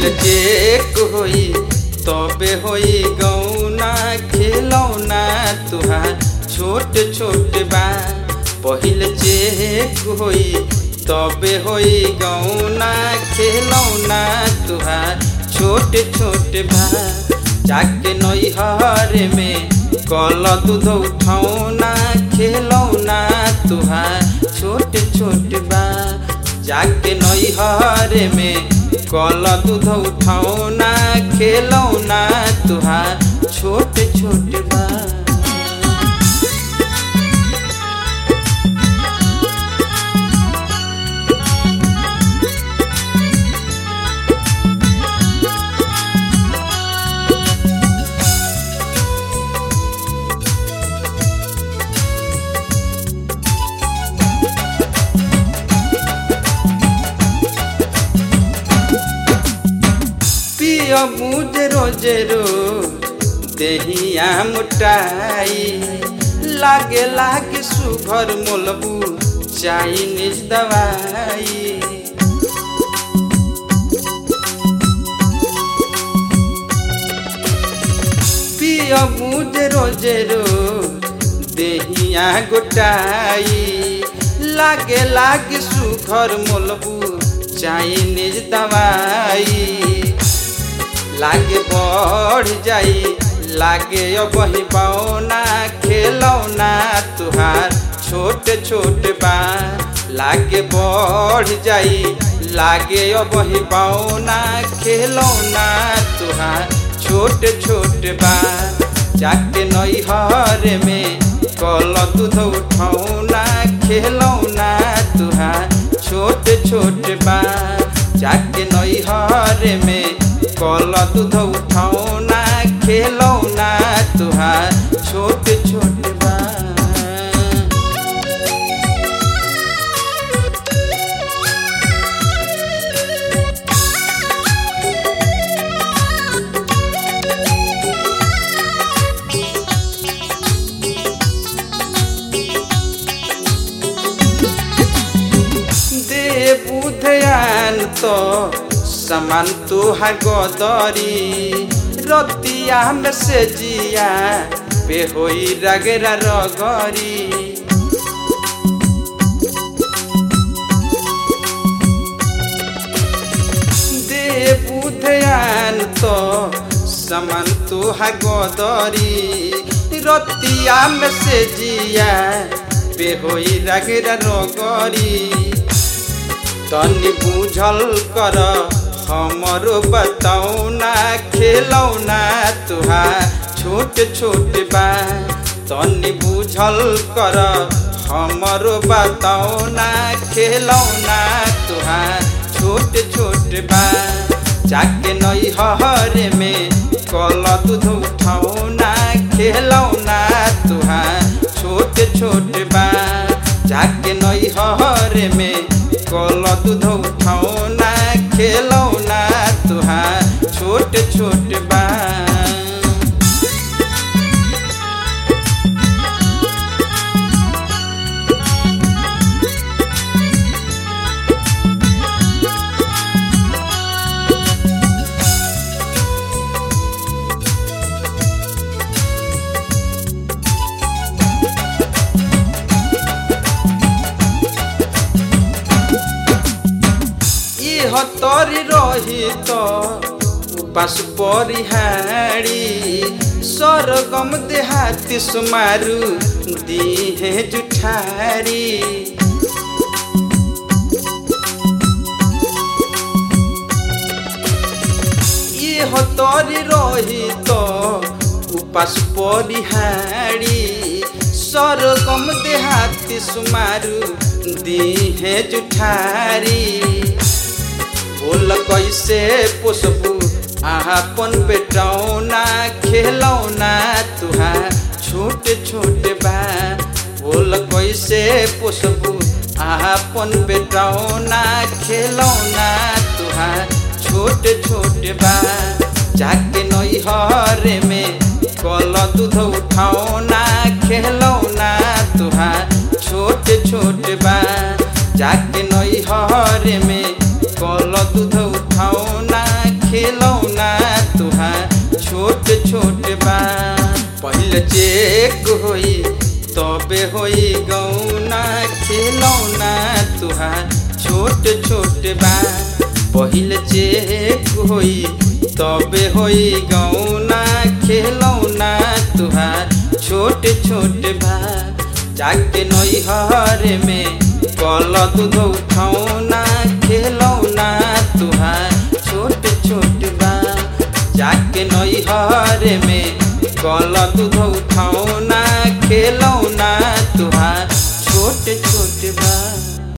पहिल चेक होई तबे होई गौना खेलौना तुहार छोट छोट बा पहिल चेक होई तबे होई गौना खेलौना तुहार छोट छोट बा जाके नैहर में कल दूध उठौना खेलौना तुहार छोट छोट बा जाके नैहर में कल दूध उठौना खेलौना तुहार छोट छोट बा पिया मुझे रोजे रोज देहिया मुटाई लागे लागे सुघर मोलबू चाइनीज दवाई पिया मुझे रोजे रोज देहिया गोटाई लागे लागे सुघर मोलबू चाइनीज दवाई लागे बढ़ जाई लागे बही पाओना खेलौना तुहार छोट छोट बा लागे बढ़ जाई लागे बही पाओना खेलौना तुहार छोट छोट बा जाके नैहर में कल दूध उठौना खेलौना तुहार छोट छोट बा जाके नैहर में कल दूध उठौना खेलौना तुहार छोट छोट बा दे बुधयान तो समान तुहार गदरी रतिया में से जिया पे होई रगेरा रगरी दे बुधयान तो समान तुहार गदरी रतिया में से जिया पे होई रगेरा रगरी तनी बुझल कर हमरो बताउना खेलौना तुहार छोट छोट बा तनी बुझल कर हमरो बताउना खेलौना तुहार छोट छोट बा जाके नैहर में कल दूध उठौना खेलौना तुहार छोट छोट बा जाके नैहर में कल दूध उठौना खेलौना तुहार छोट छोट बा इह तरी रही तो उपास परिहारी सरगम देहाती सुमारू दिहे जुठारी इह तरी रही तो उपास परिहारी सरगम देहाती सुमारू दिहे जुठारी बोल कैसे पोसबू आपन बेटौना खेलौना तुहार छोट छोट बा बोल कैसे पोसबू आपन बेटौना खेलौना तुहार छोट छोट बा जाके नैहर में कल दूध उठौना खेलौना तुहार छोट छोट बा जाके नैहर में कल दूध उठौना खे चेक होई तबे होई गौना खिलौना तुहार छोट छोट बा पहिल चेक होई तबे होई गौना खिलौना तुहार छोट छोट बा जाके नैहर में कल दूध उठौना खिलौना तुहार छोट छोट बा जाके नैहर में कल दूध उठौना खिलौना तुहार छोट